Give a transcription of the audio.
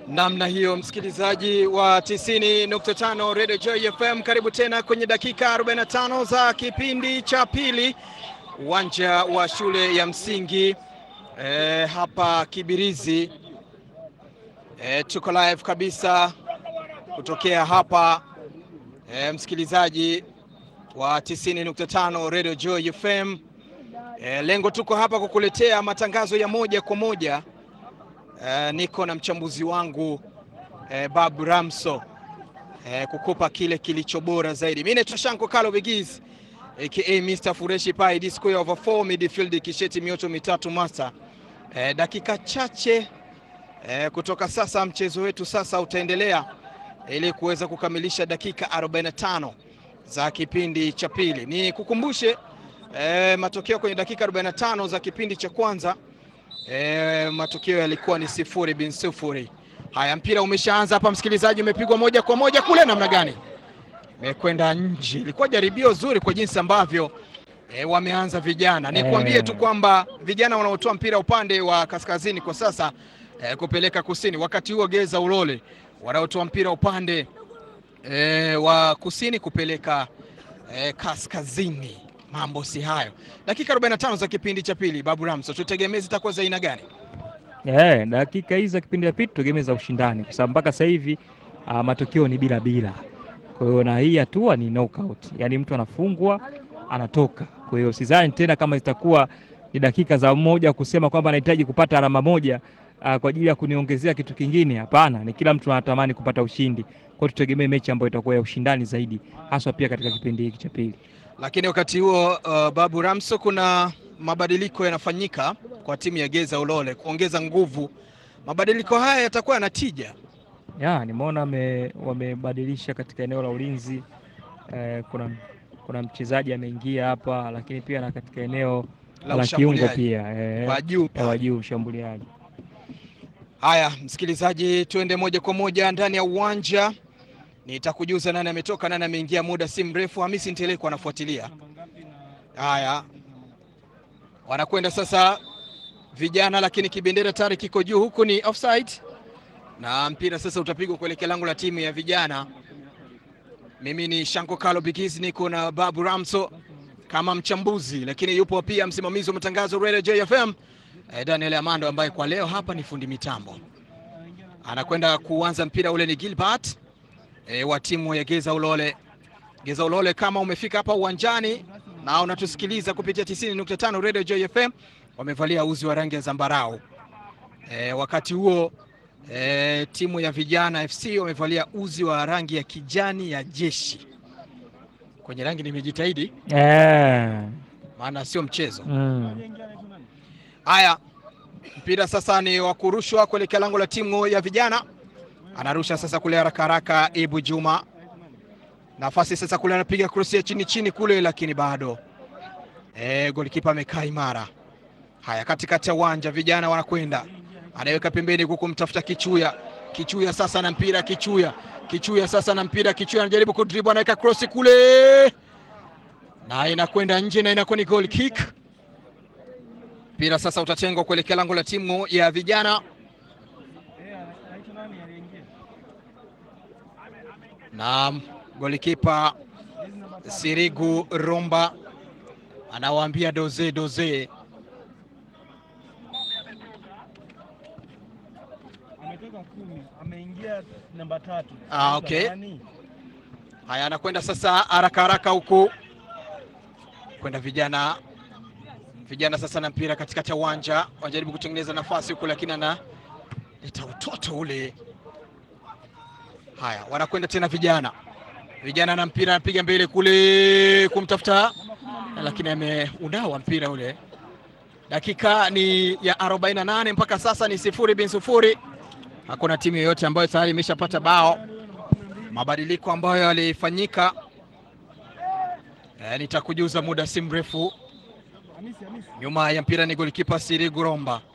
namna hiyo, msikilizaji wa 90.5 Radio Joy FM, karibu tena kwenye dakika 45 za kipindi cha pili, uwanja wa shule ya msingi e, hapa Kibirizi. E, tuko live kabisa kutokea hapa e, msikilizaji wa 90.5 Radio Joy FM. E, lengo tuko hapa kukuletea matangazo ya moja kwa moja. E, niko na mchambuzi wangu e, Babu Ramso e, kukupa kile kilicho bora zaidi. Mimi naitwa Shanko Kalo Bigiz aka Mr Fureshi Pai D square over 4 midfield kisheti mioto mitatu masa. E, dakika chache e, kutoka sasa mchezo wetu sasa utaendelea ili kuweza kukamilisha dakika 45 za kipindi cha pili. Ni kukumbushe e, matokeo kwenye dakika 45 za kipindi cha kwanza e, matokeo yalikuwa ni sifuri bin sifuri. Haya, mpira umeshaanza hapa, msikilizaji, umepigwa moja kwa moja kule, namna gani imekwenda nje. Ilikuwa jaribio zuri kwa jinsi ambavyo e, wameanza vijana. Nikwambie tu kwamba vijana wanaotoa mpira upande wa kaskazini kwa sasa e, kupeleka kusini, wakati huo Geza Ulole wanaotoa mpira upande e, wa kusini kupeleka e, kaskazini. Mambo si hayo. Dakika 45 za kipindi cha pili, Babu Ramso, tutegemee zitakuwa za aina gani? Yeah, dakika hizi za kipindi cha pili tutegemee za ushindani kwa sababu mpaka sasa hivi uh, matokeo ni bila bila. Kwa hiyo na hii hatua ni knockout, yaani mtu anafungwa anatoka. Kwa hiyo sidhani tena kama zitakuwa ni dakika za mmoja kusema kwamba anahitaji kupata alama moja uh, kwa ajili ya kuniongezea kitu kingine. Hapana, ni kila mtu anatamani kupata ushindi. Kwa hiyo tutegemee mechi ambayo itakuwa ya ushindani zaidi, haswa pia katika kipindi hiki cha pili. Lakini wakati huo uh, Babu Ramso, kuna mabadiliko yanafanyika kwa timu ya Geza Ulole kuongeza nguvu. Mabadiliko haya yatakuwa yana tija. Ya, nimeona wamebadilisha katika eneo la ulinzi eh, kuna, kuna mchezaji ameingia hapa, lakini pia na katika eneo La la kiungo ushambuliaji. pia eh, Wa juu pale. wa juu mshambuliaji. Haya, msikilizaji, tuende moja kwa moja ndani ya uwanja. Nitakujuza nani ametoka, nani ameingia muda si mrefu. Hamisi Nteleko anafuatilia. Haya, wanakwenda sasa vijana, lakini kibendera tayari kiko juu, huku ni offside na mpira sasa utapigwa kuelekea lango la timu ya vijana. Mimi ni Shanko Kalo Bigiz, niko na Babu Ramso kama mchambuzi, lakini yupo pia msimamizi wa matangazo Radio JFM eh, Daniel Amando ambaye kwa leo hapa ni fundi mitambo. Anakwenda kuanza mpira ule ni Gilbert eh, wa timu ya Geza Ulole. Geza Ulole, kama umefika hapa uwanjani na unatusikiliza kupitia 90.5 Radio JFM, wamevalia uzi wa rangi ya zambarau. Eh, wakati huo eh, timu ya vijana FC wamevalia uzi wa rangi ya kijani ya jeshi. Kwenye rangi nimejitahidi, Eh, maana sio mchezo. mm. Haya, mpira sasa ni wa kurushwa kuelekea lango la timu ya vijana. Anarusha sasa kule haraka haraka, Ibu Juma, nafasi sasa kule, anapiga krosi ya chini chini kule, lakini bado e, golikipa amekaa imara. Haya, katikati ya uwanja vijana wanakwenda, anaweka pembeni huku mtafuta Kichuya. Kichuya sasa na mpira, Kichuya Kichuya sasa na mpira, Kichuya anajaribu kudribu, anaweka krosi kule na inakwenda nje na inakuwa ni goal kick. Mpira sasa utatengwa kuelekea lango la timu ya vijana, na golikipa Sirigu Romba anawaambia doze doze. ametoka kumi ameingia namba tatu. Ah, okay. Nani? Haya, anakwenda sasa haraka haraka huku kwenda vijana vijana sasa na mpira katikati ya uwanja, wanajaribu kutengeneza nafasi huku, lakini analeta utoto ule. Haya, wanakwenda tena vijana vijana na mpira, anapiga mbele kule kumtafuta, lakini ameunawa mpira ule. Dakika ni ya 48 mpaka sasa ni sifuri bin sifuri. Hakuna timu yoyote ambayo tayari imeshapata bao. Mabadiliko ambayo yalifanyika e, nitakujuza muda si mrefu. Hamisi, Hamisi. Nyuma ya mpira ni golikipa Sirigu Romba.